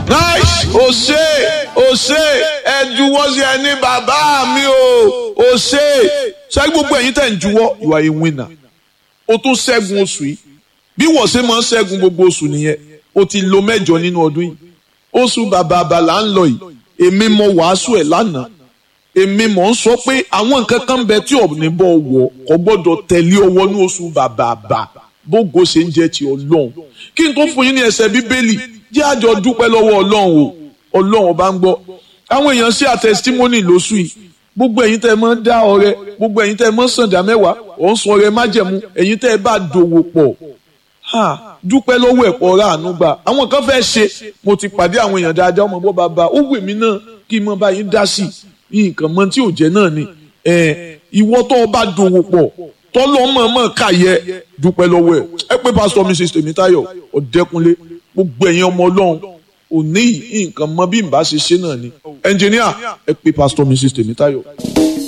nice o ṣe o ṣe ẹ juwọ́ sí ẹni bàbá mi o o ṣe ṣáà gbogbo ẹ̀yin tẹ̀ ń juwọ́ you are a winner o tún ṣẹ́gun oṣù yìí bí wọ́n ṣe máa ń ṣẹ́gun gbogbo oṣù nìyẹn o ti lo mẹ́jọ nínú ọdún yìí oṣù bàbá àbàlà ń lọ yìí èmi mọ wàásù ẹ̀ lánàá èmi mọ̀ ń sọ pé àwọn nǹkan kan bẹ tí ọ̀nì bọ̀ wọ̀ kò gbọ́dọ̀ tẹ̀lé ọwọ́ ní oṣù bàbá àbà bógo ṣe ń jẹ́ ti ọlọ́run kí n tó fún yín ní ẹsẹ̀ bíbélì jẹ́ àjọ dúpẹ́ lọ́wọ́ ọlọ́run o ọlọ́run ọba ń gbọ́ àwọn èèyàn ṣe àtẹsítímọ́nì lóṣù yìí gbogbo ẹ̀yin tẹ́ ẹ máa ń dá ọrẹ gbogbo ẹ̀yin tẹ́ ẹ máa ń sànjà mẹ́wàá ò ń sun ọrẹ májẹ̀mú ẹ̀yin tẹ́ ẹ bá dòwò pọ̀ ha dúpẹ́ lọ́wọ́ ẹ̀pọ̀ ọ̀rá àánú gbà àwọn kan fẹ́ ṣe mo ti pàdé àwọn èèyàn dáadáa ọmọ bọ́ bàbá ó wù mí náà kí n mọ báyìí dá sí i nǹkan mọ tí ò jẹ́ náà ni ìwọ tó o bá dòwò pọ̀ tọ́lọ́ mọ̀ọ́mọ̀ káyẹ dúpẹ́ lọ́wọ́ ẹ̀ ẹ pé pásítọ̀ mrs tèmítáyọ̀ ọ̀dẹ́kunlé gbogbo ẹ̀yin ọmọ ọlọ́run òní nǹkan mọ bí n bá ṣe ṣe náà ni ẹnjìníà ẹ pé pásítọ̀ mrs tèmítáyọ̀.